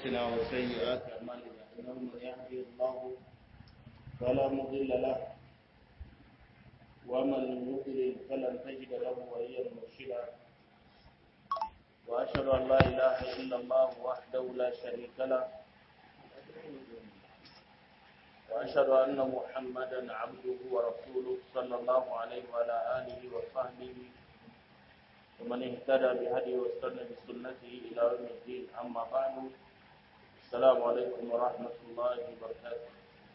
أنفسنا وسيئات أعمالنا إنه من يهدي الله فلا مضل له ومن يضلل فلن تجد له وليا مرشدا وأشهد أن لا إله إلا الله وحده لا شريك له وأشهد أن محمدا عبده ورسوله صلى الله عليه وعلى آله وصحبه ومن اهتدى بهديه واستنى بسنته إلى يوم الدين أما بعد السلام عليكم ورحمة الله وبركاته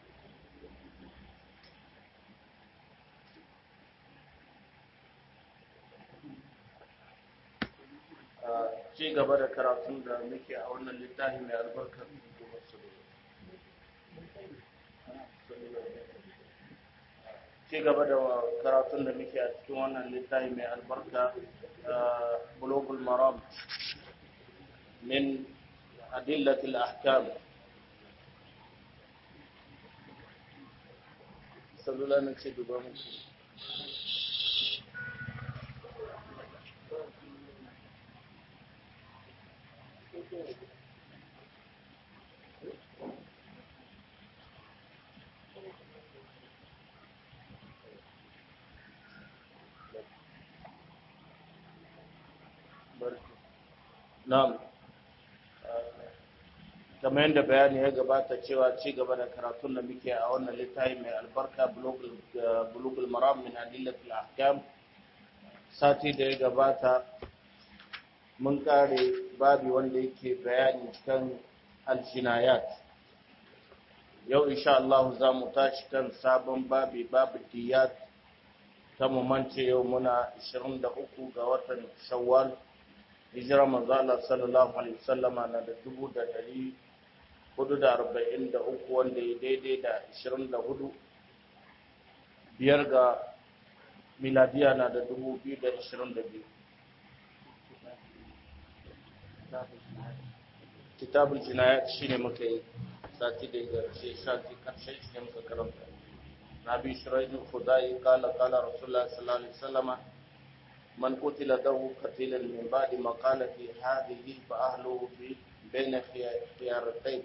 ci gaba da karatun da muke a wannan littafi mai albarka ci gaba da karatun da muke a cikin wannan littafi mai albarka bulogul maram min adillatil ahkam salula na ce duba muku Na'am. Kamar yadda bayani ya gabata cewa ci gaba da karatun da muke a wannan littafi mai albarka bulugul maram min adillatul ahkam sati da ya gabata mun kare babi wanda yake bayani kan aljinayat yau insha Allah za mu tashi kan sabon babi babu diyat ta mu mance yau muna 23 ga watan shawwal hijira manzala sallallahu alaihi wasallama na da dubu da dari hudu da arba'in da uku wanda ya daidai da ashirin da hudu biyar ga miladiya na da dubu biyu da ashirin da biyu kitabul jinayat shine muka yi sati da ya ce sati karshe shi ne muka karanta na bi shirayin khudai kala kala rasulullah sallallahu alaihi wasallama من قتل له قتيلا من بعد مقالة هذه فأهله في بين خيارتين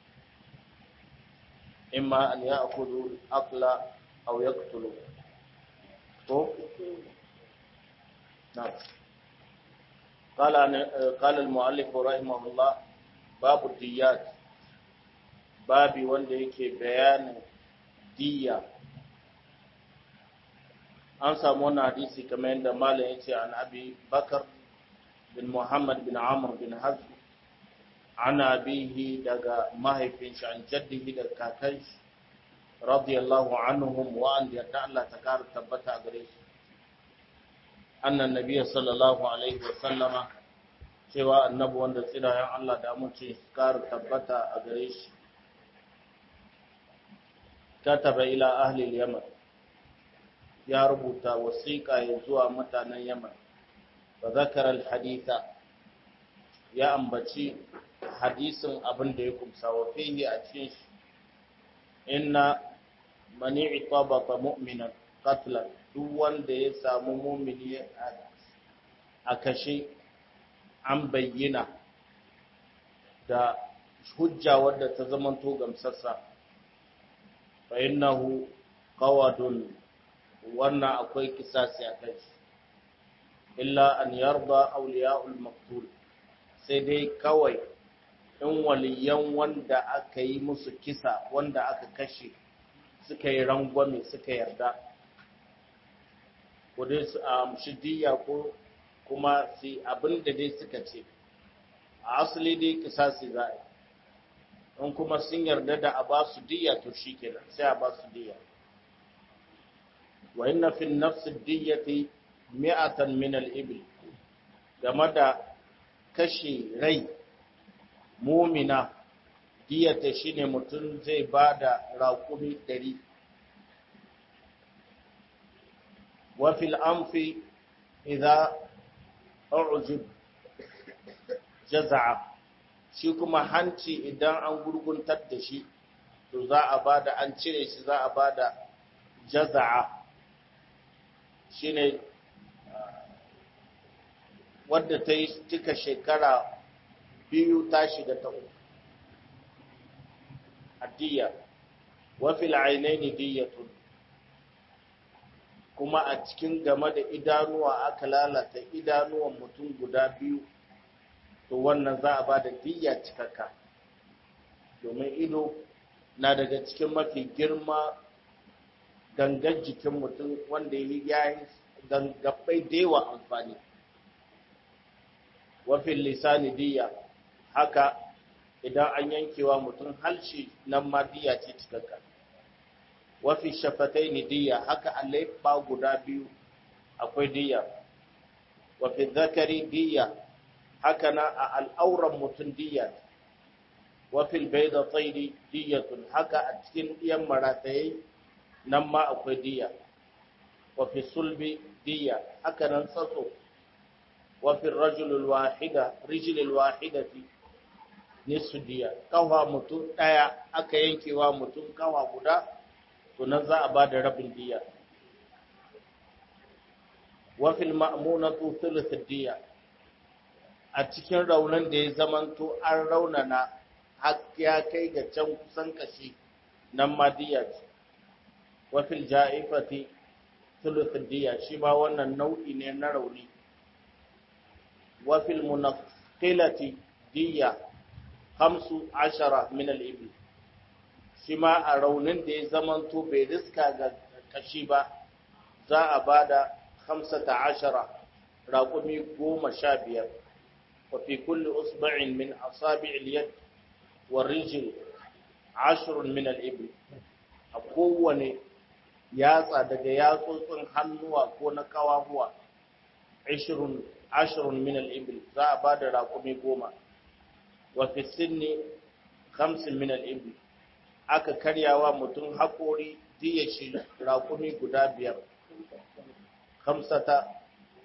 إما أن يأخذوا الأقل أو يقتلوا نعم قال قال المؤلف رحمه الله باب الديات بابي wanda yake bayanin diyya an samu wani hadisi kamar yadda malam ya ce an abi bakar bin muhammad bin amr bin hazm an abihi daga mahaifin shi an jaddihi da kakan shi radiyallahu anhum wa an yarda Allah ta kara tabbata a gare shi annan nabiyyi sallallahu alaihi wa sallama cewa annabi wanda tsirayen Allah da amince kara tabbata a gare shi kataba ila ahli al-yaman ya rubuta wasiƙa ya zuwa mutanen Yaman ba zakar haditha ya ambaci hadisin abin da ya kumsa wa fihi a cikin shi inna mani itabata mu'minan qatlan duk wanda ya samu mu'mini a kashe an bayyana da hujja wadda ta zamanto gamsassa fa innahu qawadun wannan akwai kisasi a kai illa an yarda auliya'ul maqtul sai dai kawai in waliyan wanda aka yi musu kisa wanda aka kashe suka yi rangwame suka yarda ko dai su amshi diya ko kuma su abin da dai suka ce a asali dai kisasi za a yi in kuma sun yarda da a ba su diya to shi kenan sai a ba su diya وإن في النفس الدية مئة من الإبل game da kashe rai mumina diyata shine mutum zai ba da raƙumi ɗari wafil amfi idza ujib jaza'a shi kuma hanci idan an gurguntar da shi to za a ba da an cire shi za a ba da jaza'a shine wadda ta yi cika shekara biyu ta shiga ta uku addiya wa fil ainaini diyatun kuma a cikin game da idanuwa aka lalata idanuwan mutum guda biyu to wannan za a ba da diyya cikakka domin ido na daga cikin mafi girma gangan jikin mutum wanda ya yi gangabbai da yawa amfani wafin lisani diya haka idan an yankewa mutum halshi nan ma diya ce cikakka wafi shafatai ni diya haka a laifa guda biyu akwai diya wafi zakari diya haka na a al'auran mutum diya wafil bai da tsairi diyatun haka a cikin ɗiyan marataye nan ma akwai diya wafi sulbi diya haka nan tsatso wafi rajulul wahida rijilul wahidati nisu diya kawa mutum ɗaya aka yankewa mutum kawa guda to nan za a ba da rabin diya wafil ma'munatu thuluth diya a cikin raunin da ya zamanto an raunana har ya kai ga can kusan kashi nan ma diya ce wafil ja'ifati thuluth diya shi ma wannan nau'i ne na rauni wafil munaqilati diya hamsu ashara min al-ibl shi ma a raunin da ya zamanto bai riska ga kashi ba za a bada hamsata ashara raƙumi goma sha biyar wa fi kulli usba'in min asabi'il yad wa rijl ashrun min al-ibl a kowane yatsa daga yatsotsin hannuwa ko na kawahuwa ashrun ashrun min al-ibl za a bada raƙumi goma wa fi sinni khamsin min al-ibl aka karyawa mutum haƙori diya shi raƙumi guda biyar khamsata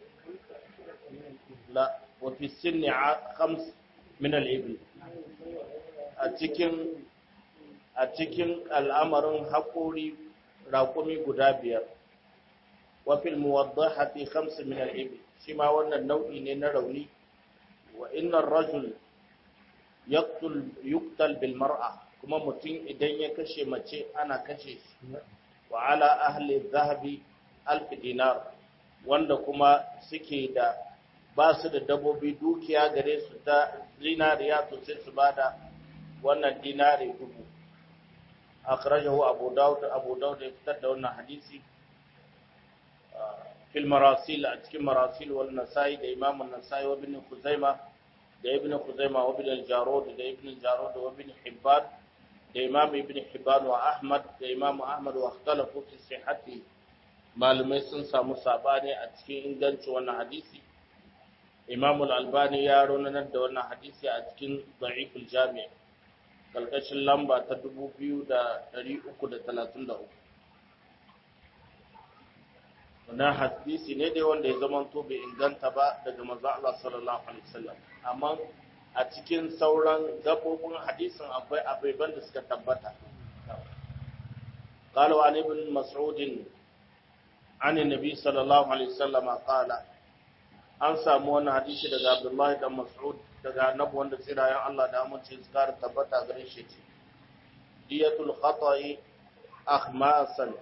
la wa fi sinni khams min al-ibl a cikin a cikin al'amarin haƙori raƙumi guda biyar wa fil muwaddahati khams min al-ibl shi ma wannan nau'i ne na rauni wa inna ar-rajul yaqtul yuqtal bil mar'a kuma mutum idan ya kashe mace ana kashe shi wa ala ahli dhahabi alf dinar wanda kuma suke da ba su da dabobi dukiya gare su ta zinariya to sai su bada wannan dinari dubu akhrajahu abu daud abu daud ya fitar da wannan hadisi fil marasil a cikin marasil wal nasai da imam an-nasai wa ibn khuzaima da ibn khuzaima wa ibn al-jarud da ibn al-jarud wa ibn hibban da imam ibn hibban wa ahmad da imam ahmad wa ikhtalafu fi sihhati malumai sun samu sabani a cikin ingancin wannan hadisi imam al-albani ya ronanar da wannan hadisi a cikin da'if al-jami' kalkashin lamba ta 2333 wannan hadisi ne dai wanda ya zama to bai inganta ba daga manzo Allah sallallahu alaihi wasallam amma a cikin sauran gabobin hadisin akwai abubuwan da suka tabbata قال عن ابن مسعود عن النبي صلى الله عليه وسلم قال an samu wannan hadisi daga Abdullahi dan Mas'ud daga annabi wanda tsirayen Allah da amince su kara tabbata gare shi ce diyatul khata'i akhmasan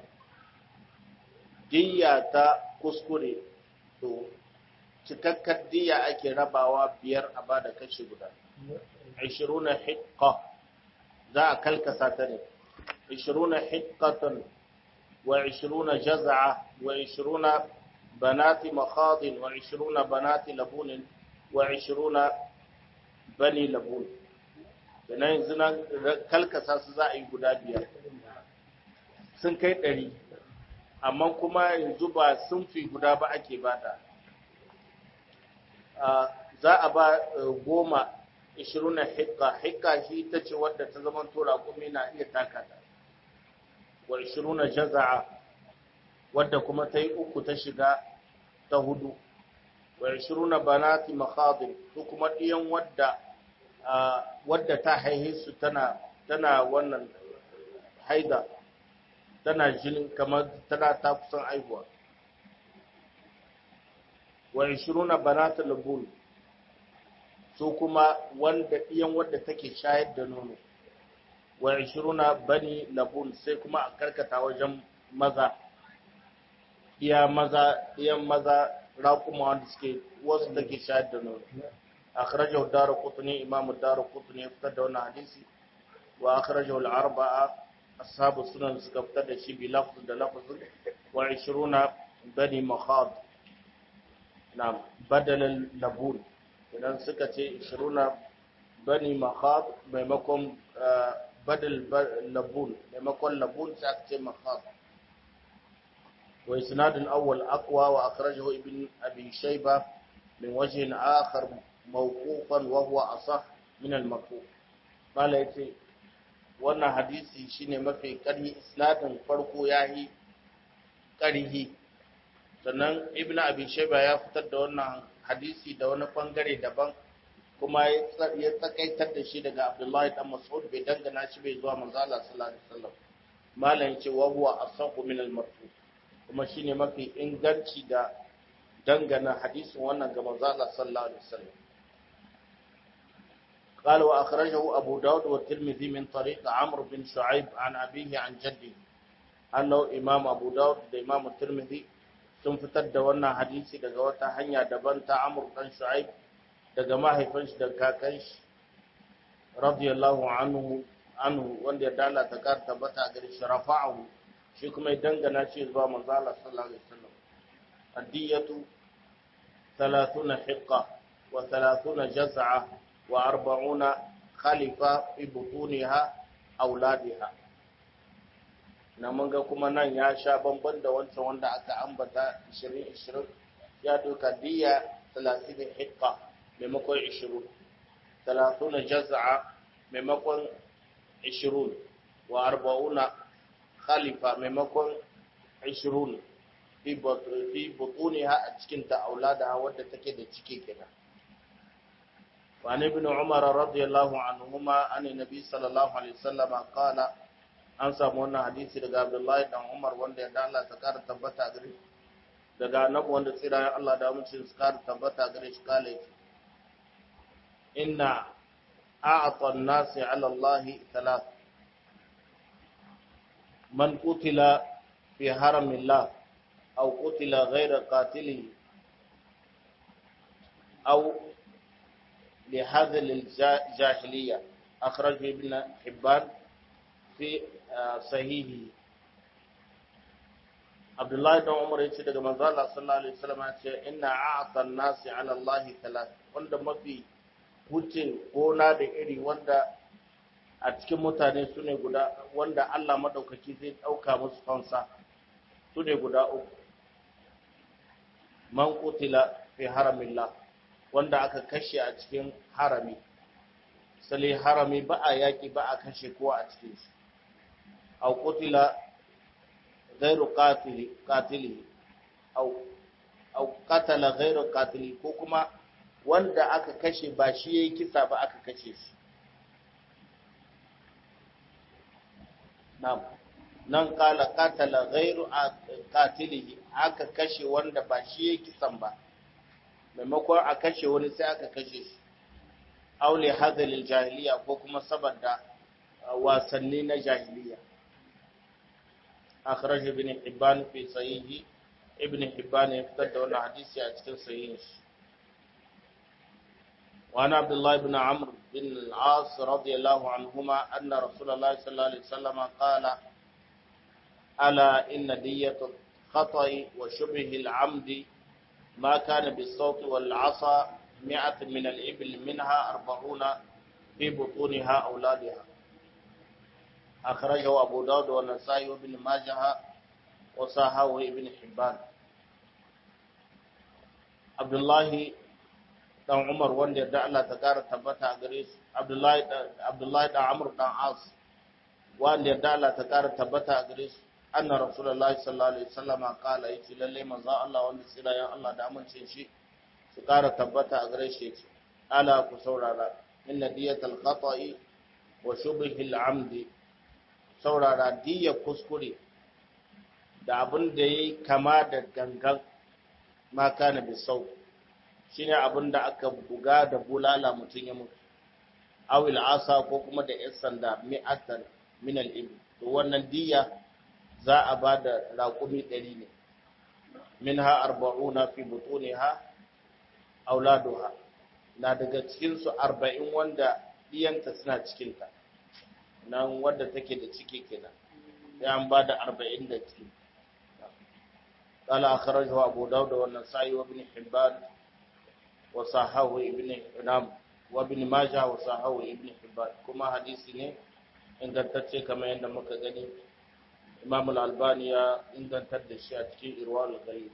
diya ta kuskure to cikakkar diya ake rabawa biyar a bada kashi guda 20 hiqqa za a kalkasa ta ne 20 hiqqatan wa 20 jaz'a wa 20 بنات مخاض وعشرون بنات لبون وعشرون بني لبون na yanzu nan kalkasa su za a yi guda biyar sun kai ɗari amma kuma yanzu ba sun fi guda ba ake bada za a ba goma ishirin na hikka hikka shi ta ce wadda ta zama tora kuma na iya takata wa ishirin na jaza'a wadda kuma ta yi uku ta shiga ta hudu wa ishiruna banati makhadir su kuma ɗiyan wadda wadda ta haihe su tana tana wannan haida tana jinin kamar tana ta kusan aihuwa wa ishiruna banati labul su kuma wanda ɗiyan wadda take shayar da nono wa 20 bani labun sai kuma a karkata wajen maza iya maza iyan maza raƙuma wanda suke wasu da ke shayar da nono akhrajahu ad-darqutni imam ad-darqutni ya fitar da wannan hadisi wa akhrajahu al-arba'a ashabu sunan suka fitar da shi bi lafz da lafz wa 20 bani makhad na badal labun idan suka ce 20 bani makhad maimakon badal labun maimakon labun sai aka ce makhad wa isnad al-awwal aqwa wa akhrajahu ibn abi shayba min wajhin akhar mawqufan wa huwa asah min al-marfu qala yace wannan hadisi shine mafi ƙarhi isnadin farko yayi ƙarhi sannan ibn abi shayba ya fitar da wannan hadisi da wani bangare daban kuma ya tsakaitar da shi daga abdullahi dan mas'ud bai dangana shi bai zuwa manzo Allah sallallahu alaihi wasallam malam yace wa huwa asaqu min al-marfu kuma shine mafi inganci da dangana hadisin wannan ga manzo Allah sallallahu alaihi wasallam قال وأخرجه أبو داود والترمذي من طريق عمرو بن شعيب عن أبيه عن جده أنه إمام أبو داود الإمام الترمذي sun fitar da wannan hadisi daga wata hanya daban ta Amr dan Shu'aib daga mahaifin shi da kakan shi radiyallahu anhu anhu wanda ya dala ta kar tabbata gare shi rafa'ahu shi kuma ya dangana shi zuwa manzo Allah sallallahu alaihi wasallam adiyatu 30 hiqqa wa 30 jaz'a wa 40 khalifa fi butuniha auladiha na mun ga kuma nan ya sha bamban da wancan wanda aka ambata 20-20 ya doka diya 30 hikka maimakon 20 30 jaza'a maimakon 20 wa 40 khalifa maimakon 20 fi butuniha a cikin ta aulada wadda take da ciki kenan وعن ابن عمر رضي الله عنهما عن النبي صلى الله عليه وسلم قال an samu wannan hadisi daga Abdullahi dan Umar wanda ya Allah ta kara tabbata gare shi daga annabi wanda tsira Allah da mun su kara tabbata gare shi kale inna a'ata an-nasi 'ala Allah thalath man qutila fi haramillah aw qutila ghayra qatilihi aw لهذا الجاهلية أخرجه ابن حبان في sahihi Abdullahi dan Umar yace daga manzo Allah sallallahu alaihi wasallam yace inna a'ta an-nasi 'ala Allah thalath wanda mafi hucin gona da iri wanda a cikin mutane sune guda wanda Allah madaukaki zai dauka musu fansa sune guda uku man qutila fi haramillah wanda aka kashe a cikin harami sale harami ba a yaki ba a kashe kowa a cikin shi أو قتل غير قاتل قاتله أو أو قتل غير قاتله ko kuma wanda aka kashe ba shi yayi kisa ba aka kashe shi na'am nan kala qatala ghairu qatilihi aka kashe wanda ba shi yayi kisan ba maimakon a kashe wani sai aka kashe shi aule hadalil jahiliya ko kuma saboda wasanni na jahiliya أخرج ابن حبان في صحيحه ابن حبان يفتد وانا حديثي أجتل صحيح وعن عبد الله بن عمرو بن العاص رضي الله عنهما أن رسول الله صلى الله عليه وسلم قال ألا إن دية الخطأ وشبه العمد ما كان بالصوت والعصا مئة من الإبل منها أربعون في بطونها أولادها أخرجه أبو داود والنسائي وابن ماجه وصححه ابن حبان عبد الله dan Umar wanda da Allah ta kara tabbata a gare su Abdullahi Abdullahi dan Amr dan As wanda da Allah ta kara tabbata a gare su anna Rasulullahi sallallahu alaihi wasallam kala yace lalle manzo Allah wanda tsira ya Allah da amincin shi su kara tabbata a gare shi yace ala ku saurara inna diyatal khata'i wa shubhil amdi saurara diya kuskure da abin da ya yi kama da gangan maka na bisau shi ne abin da aka buga da bulala mutum ya mutu aw asa ko kuma da yan sanda mi'atan min al-ibl to wannan diya za a ba da raƙumi ɗari ne minha arba'una fi butuniha auladuha na daga cikin su arba'in wanda diyanta suna cikinta nan wadda take da ciki kenan sai an ba da arba'in da ciki قال أخرجه أبو داود والنسائي وابن حبان وصححه ابن نعم وابن ماجه وصححه ابن حبان كما حديث ne ingantacce kamar yadda muka gani Imam al-Albani ya ingantar da shi a cikin Irwal Ghalib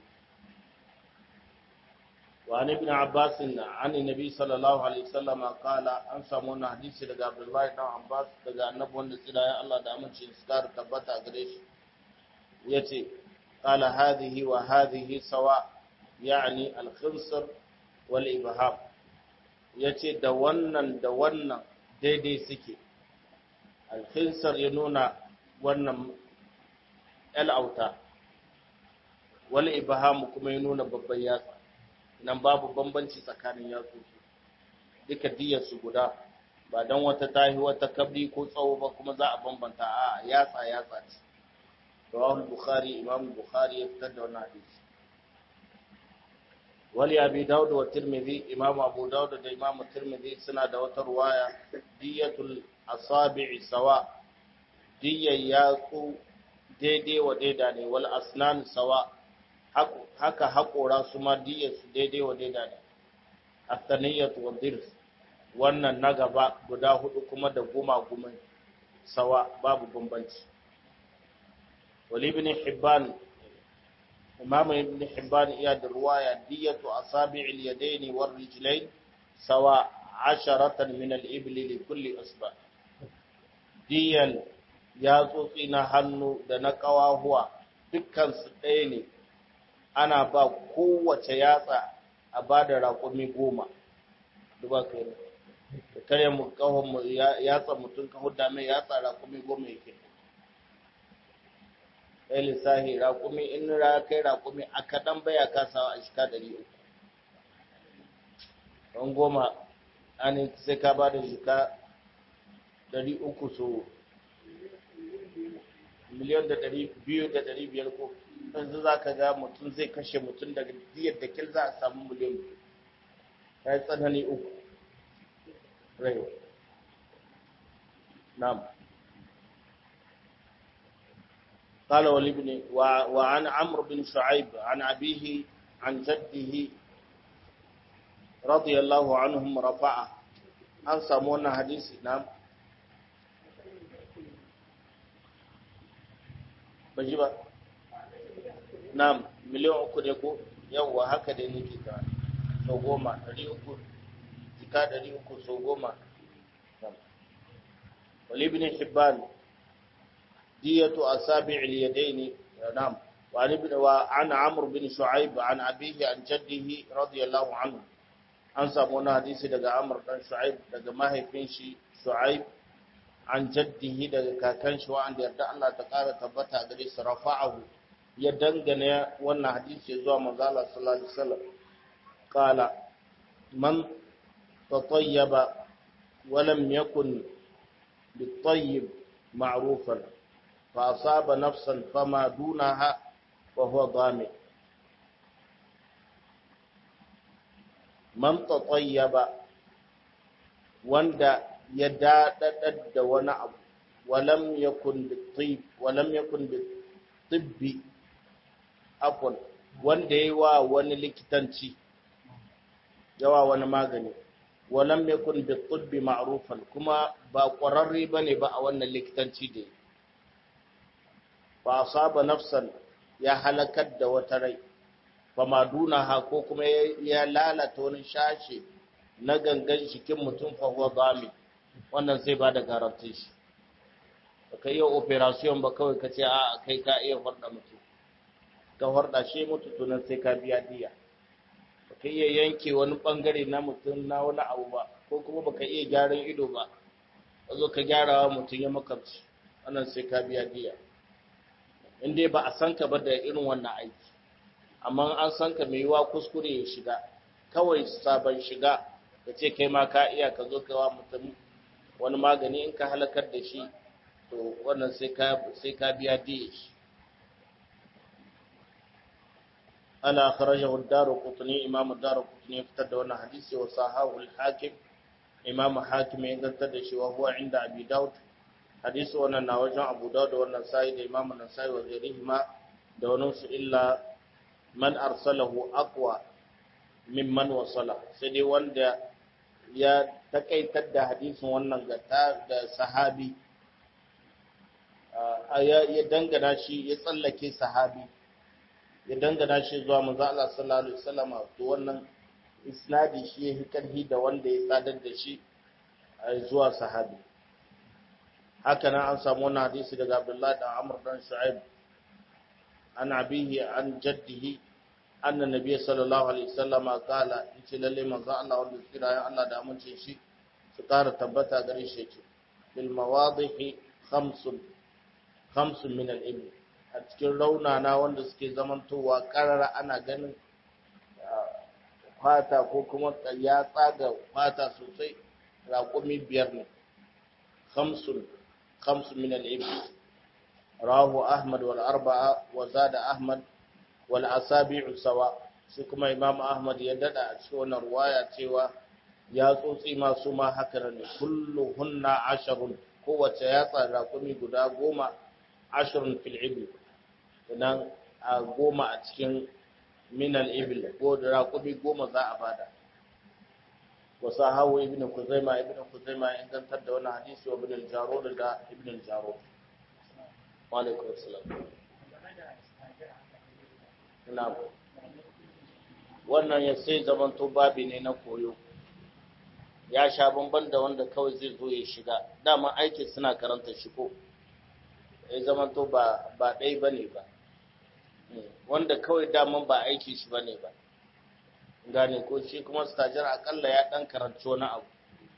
وعن ابن عباس عن النبي صلى الله عليه وسلم قال an samu wannan hadisi daga Abdullahi dan Abbas daga annabi wanda tsira ya Allah da aminci su kara tabbata gare shi yace قال هذه وهذه سواء يعني الخنصر والإبهام yace da wannan da wannan daidai suke alkhinsar ya nuna wannan al'auta wal ibham kuma ya nuna babban yatsa nan babu bambanci tsakanin yatsu duka diyar su guda ba dan wata tahi wata kabri ko tsawo ba kuma za a bambanta a yatsa yatsa ce رواه البخاري إمام البخاري يفتد عن حديث ولي أبي داود والترمذي إمام أبو داود وإمام الترمذي سنة دوت رواية دية الأصابع سواء دية ياكو daidai wa daida ne wal asnan sawa haka haƙora su ma diyar su daidai wa daida ne athaniyat wa dirs wannan na gaba guda hudu kuma da goma goma sawa babu bambanci ولابن حبان إمام ابن حبان إياد الرواية دية أصابع اليدين والرجلين سواء عشرة من الإبل لكل أصبع ديا ياتوكينا هنو دنكوا هو dukkan su ɗaya ne ana ba kowace yatsa a ba da raƙumi goma duba kai ne da kare mu kawon mu yatsa mutum ka hudda mai yatsa raƙumi goma yake ɗaya lissahi raƙumi in ra kai raƙumi a kaɗan baya kasawa a shika ɗari uku don goma an sai ka ba da shika ɗari uku so miliyan da ɗari biyu da ɗari biyar ko yanzu za ka ga mutum zai kashe mutum daga diyar da kil za a samu miliyan biyu ya yi tsanani uku rai na'am قال ولابن وعن عمرو بن شعيب عن أبيه عن جده رضي الله عنهم رفعه an samu wannan hadisi na baji ba na miliyan uku ne ko yawwa haka dai nake ta sau goma ɗari uku jika ɗari uku sau goma wali bin hibban دية أصابع اليدين نعم وعن ابن وعن عمرو بن شعيب عن أبيه عن جده رضي الله عنه an samu wani hadisi daga Amr dan Shu'aib daga mahaifin shi Shu'aib an jaddihi daga kakan shi wanda yarda Allah ta ƙara tabbata gare shi rafa'ahu ya dangane wannan hadisi zuwa manzo Allah sallallahu alaihi wasallam qala man tatayyaba wa lam yakun bitayyib ma'rufan فأصاب نفسا فما دونها وهو ضامن من تطيب wanda ya daɗaɗar da wani abu walam yakun bitib walam yakun bitibbi afwan wanda yayi wa wani likitanci yawa wani magani walam yakun bitibbi ma'rufan kuma ba ƙwararre bane ba a wannan likitanci da fa asaba nafsan ya halakar da wata rai fa madunaha ko kuma ya lalata wani shashe na gangan jikin mutum fa huwa zami wannan zai bada garantin shi baka iya operation ba kawai ka ce a kai ka iya horda mutum ka horda shi mutu tunan sai ka biya diya baka iya yanke wani bangare na mutum na wani abu ba ko kuma baka iya gyaran ido ba ka zo ka gyarawa mutum ya makamci wannan sai ka biya diya in dai ba a san ka ba da irin wannan aiki amma an san ka mai yiwa kuskure ya shiga kawai sabon shiga ka ce kai ma ka iya ka zo kawa mutum wani magani in ka halakar da shi to wannan sai ka sai ka biya diya shi ala kharajahu ad-darqutni imam ad-darqutni fitar da wannan hadisi wa sahahu al-hakim imam hakim ya gantar da shi wa huwa inda abi daud hadisi wannan na wajen abu daud da wannan sai da imam an-nasai wa ghairihima da wannan su illa man arsalahu aqwa mimman wasala sai dai wanda ya takaitar da hadisin wannan ga da sahabi ya dangana shi ya tsallake sahabi ya dangana shi zuwa manzo Allah sallallahu alaihi wasallam to wannan isnadi shi ya karhi da wanda ya sadar da shi zuwa sahabi haka nan an samu wannan hadisi daga Abdullah da Amr dan Shu'aib an abihi an jaddihi anna nabiy sallallahu alaihi wasallam qala yace lalle manzo Allah wanda kira ya Allah da amince shi su ƙara tabbata gare shi yace bil mawadihi khamsun khamsun min al ibn a cikin raunana wanda suke zamantowa karara ana ganin fata ko kuma ya tsaga fata sosai raƙumi biyar ne khamsun khamsun min al ibn rahu ahmad wal arba'a wa zada ahmad wal asabi'u sawa shi kuma imam ahmad ya dada a cikin wannan ruwaya cewa ya tsotsi masu ma haka ne kulluhunna asharun kowace yatsa rakumi guda goma asharun fil ibil idan a goma a cikin minal ibil ko da rakumi goma za a bada wasu hawa ibn kuzaima ibn kuzaima ya ingantar da wani hadisi wa ibn al-jarud da ibn al-jarud wa alaikum assalam na'am wannan ya sai zamanto babi ne na koyo ya sha bamban da wanda kawai zai zo ya shiga dama aiki suna karanta shi ko ya zamanto ba ba ɗai ba ne ba wanda kawai daman ba aiki shi ba ne ba gane ko shi kuma stajir akalla ya ɗan karanci wani abu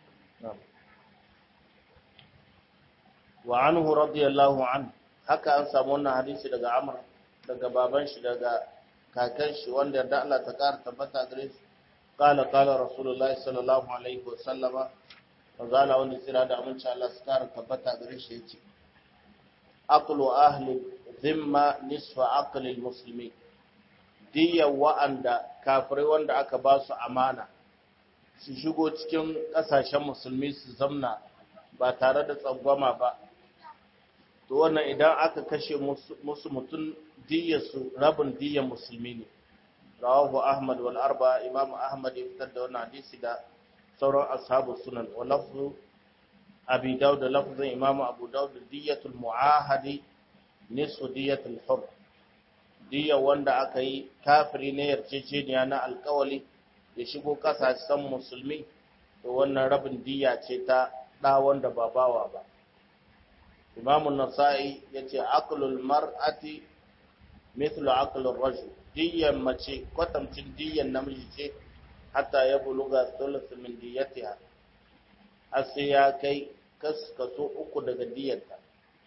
wa anhu radiyallahu an haka an samu wannan hadisi daga amr daga baban shi daga kakan shi wanda da Allah ta ƙara tabbata gare shi qala qala rasulullahi sallallahu alaihi wa sallama wazala wanda tsira da aminci Allah su ƙara tabbata gare shi yace aqlu ahli zimma nisfa aqli almuslimi diya wa'anda kafirai wanda aka ba su amana su shigo cikin ƙasashen musulmi su zamna ba tare da tsangwama ba to wannan idan aka kashe musu mutum su rabin diyyar musulmi ne rawahu ahmad wal arba imam ahmad ya fitar da wannan hadisi da sauran ashabu sunan wa lafzu abi daud da lafzin imam abu daud diyyatul muahadi nisfu diyyatul hur diyya wanda aka yi kafiri ne yarjejeniya na alkawali ya shigo kasashen musulmi to wannan rabin diyya ce ta da wanda ba bawa ba imamun nasa'i ya ce aklul mar'ati mithlu aklul rajul diyan mace kwatamcin diyan namiji ce hatta ya buluga thuluth min diyatiha har sai ya kai kaso uku daga diyarta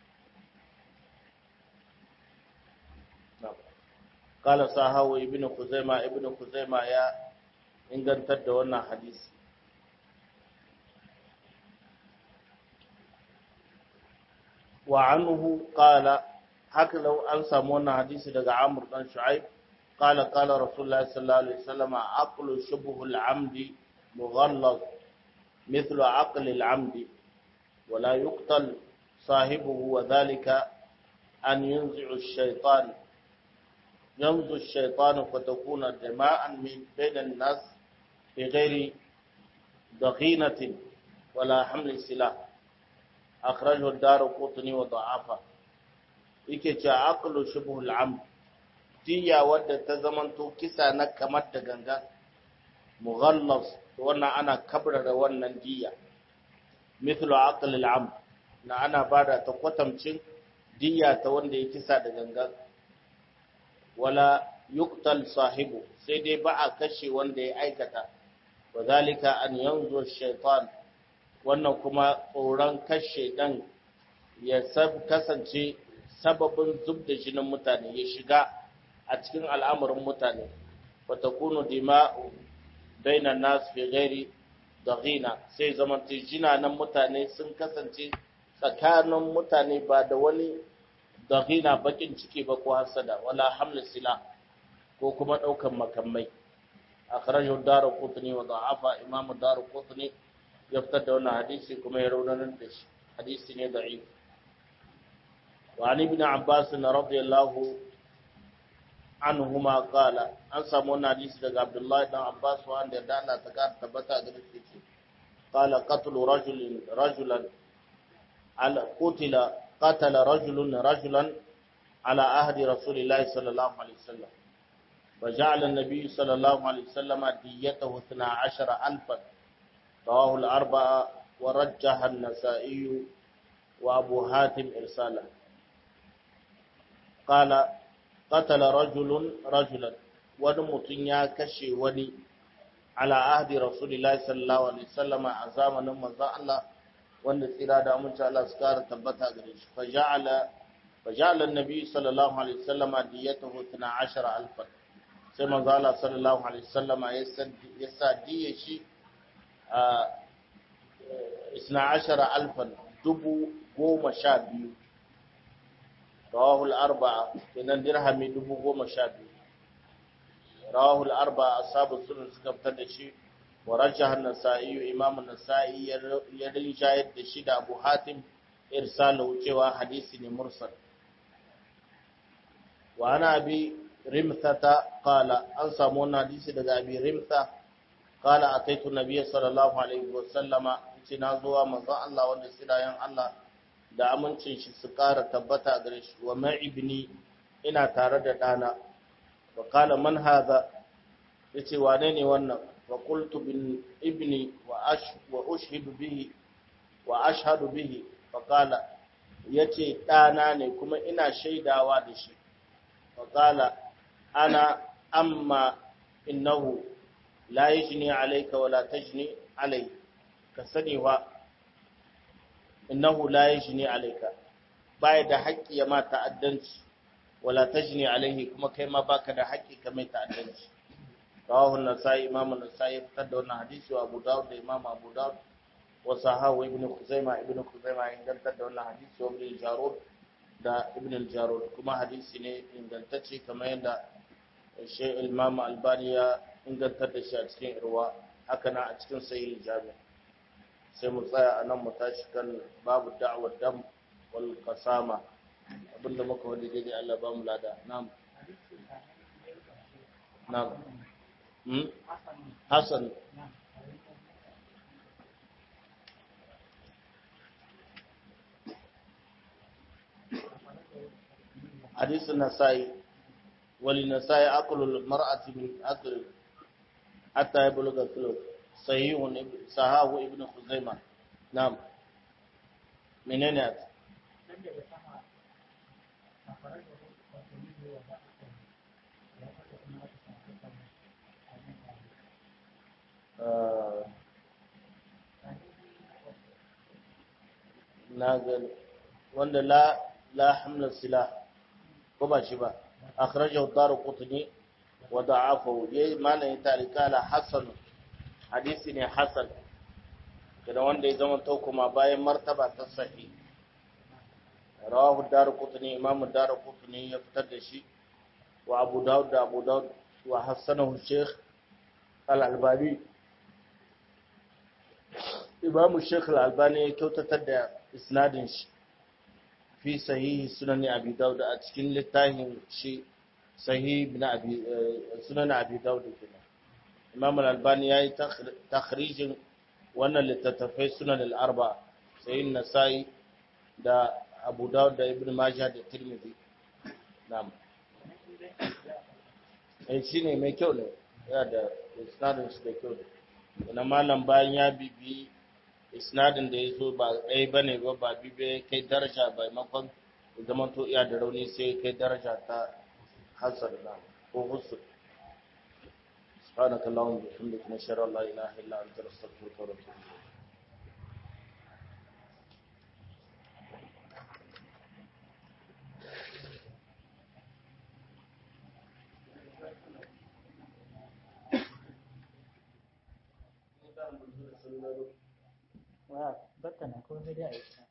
kala sahawu ibnu kuzaima ibnu kuzaima ya ingantar da wannan hadisi وعنه قال haka lau an samu wannan hadisi daga Amr dan Shu'aib qala qala Rasulullah sallallahu alaihi wasallam aqlu shubhu al-amdi mughallaz mithlu aqli al-amdi wa la yuqtal sahibuhu wa dhalika an yunzi'u ash-shaytan يمضي الشيطان فتكون جماعا من بين الناس بغير ضغينة ولا حمل سلاح أخرجه الدار قطني وضعافه yake ce aqlu shubhul amd diya wadda ta zamanto kisa na kamar da ganga mughallas wannan ana kabrara wannan diya mithlu aql al amd na ana bada ta kwatamcin diya ta wanda ya kisa da ganga wala yuqtal sahibu sai dai ba a kashe wanda ya aikata wadhalika an yanzu shaytan wannan kuma tsoron kashe dan ya kasance sababin zub da jinin mutane ya shiga a cikin al'amuran mutane fatakunu dima'u bainan nas fi ghairi daghina sai zaman jinanan mutane sun kasance tsakanin mutane ba da wani daghina bakin ciki ba ko hasada wala hamla sila ko kuma daukan makamai akhrajahu ad-darqutni wa da'afa imam ad-darqutni ya fitar da wannan hadisi kuma ya raunanar da shi hadisi ne da'if wa an ibn abbas radiyallahu anhuma qala an samu wannan hadisi daga abdullahi dan abbas wanda ya dana ta ka tabbata ga shi qala qatlu rajulin rajulan ala qutila qatala rajulun rajulan ala ahdi rasulillahi sallallahu alaihi wasallam وجعل النبي صلى الله عليه وسلم ديته 12000 رواه الأربعة ورجح النسائي وأبو حاتم إرساله قال قتل رجل رجلا ونمتن يا كشي وني على عهد رسول الله صلى الله عليه وسلم عزاما نمزا الله wanda tsira da amince Allah su kara tabbata gare shi fa ja'ala fa ja'ala an-nabi sallallahu alaihi wasallama diyatahu 12000 sai manzo Allah sallallahu alaihi wasallama ya sa diye shi a 12000 dubu goma sha biyu rawahul arba'a kenan dirhami dubu goma sha biyu rawahul arba'a ashabu sunan suka fitar da shi wa rajah an-nasa'i imam an-nasa'i ya rinjayar da shi da Abu Hatim irsalu cewa hadisi ne mursal wa ana bi rimthata qala an samu wannan hadisi daga abi rimtha qala ataitu nabiyya sallallahu alaihi wa sallama ce na zuwa manzon Allah wanda sirayen Allah da amincin shi su ƙara tabbata gare shi wa ma'ibni ina tare da ɗana wa kala man haza ya ce wane ne wannan wa qultu bin ibni wa ash wa ushhidu bihi wa ashhadu bihi fa kala yace ɗana ne kuma ina shaidawa da shi fa kala ana amma innahu la yajni alayka wa la tajni alayhi ka sani wa innahu la yajni alayka baya da haƙƙi ya ma ta'addanci wala tajni alayhi kuma kai ma baka da haƙƙi ka mai ta'addanci rawahu an-nasai imam an-nasai fitar da wannan hadisi wa Abu Dawud da imam Abu Dawud wa sahahu ibn Khuzaimah ibn Khuzaimah ingantar da wannan hadisi wa ibn Jarud da ibn al-Jarud kuma hadisi ne ingantacce kamar yadda Sheikh Imam Albani ya ingantar da shi a cikin irwa haka na a cikin sahih jami' sai mu tsaya a nan mu tashi kan babu da'awar dam wal qasama abinda muka wani daidai Allah ba mu lada na'am na'am hmm hasan حديث النسائي وللنسائي أكل المرأة من أكل حتى يبلغ الثلث صحيح صحاه ابن خزيمة نعم منين أتى na gani wanda la la hamla silah ko ba shi ba akhrajahu ad-darqutni wa da'afahu yayi malamin tarikala hasan hadisi ne hasan kada wanda ya zama to kuma bayan martaba ta sahih rawahu ad-darqutni imam ad-darqutni ya fitar da shi wa abu daud da abu daud wa hasanahu sheikh al-albani imam sheikh al-albani ya kyautatar da isnadin shi fi sahihi sunan abi daud a cikin littafin shi sahih ibn abi sunan abi daud kenan imam al-albani yayi takhrijin wannan littattafai sunan al-arba sahih nasai da abu daud da ibn majah da tirmidhi na'am eh shine mai kyau ne yana da isnadin shi da kyau ne malam bayan ya bibi isnadin da ya zo ba ɗaya ba ne ba ba bibe kai daraja ba makon zaman to iya da rauni sai kai daraja ta hasar na ko husu سبحانك اللهم وبحمدك نشهد ان لا اله الا انت نستغفرك ونتوب اليك Thank you. salula duk wa batta na ko sai dai a yi ta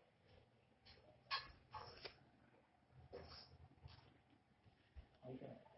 Okay.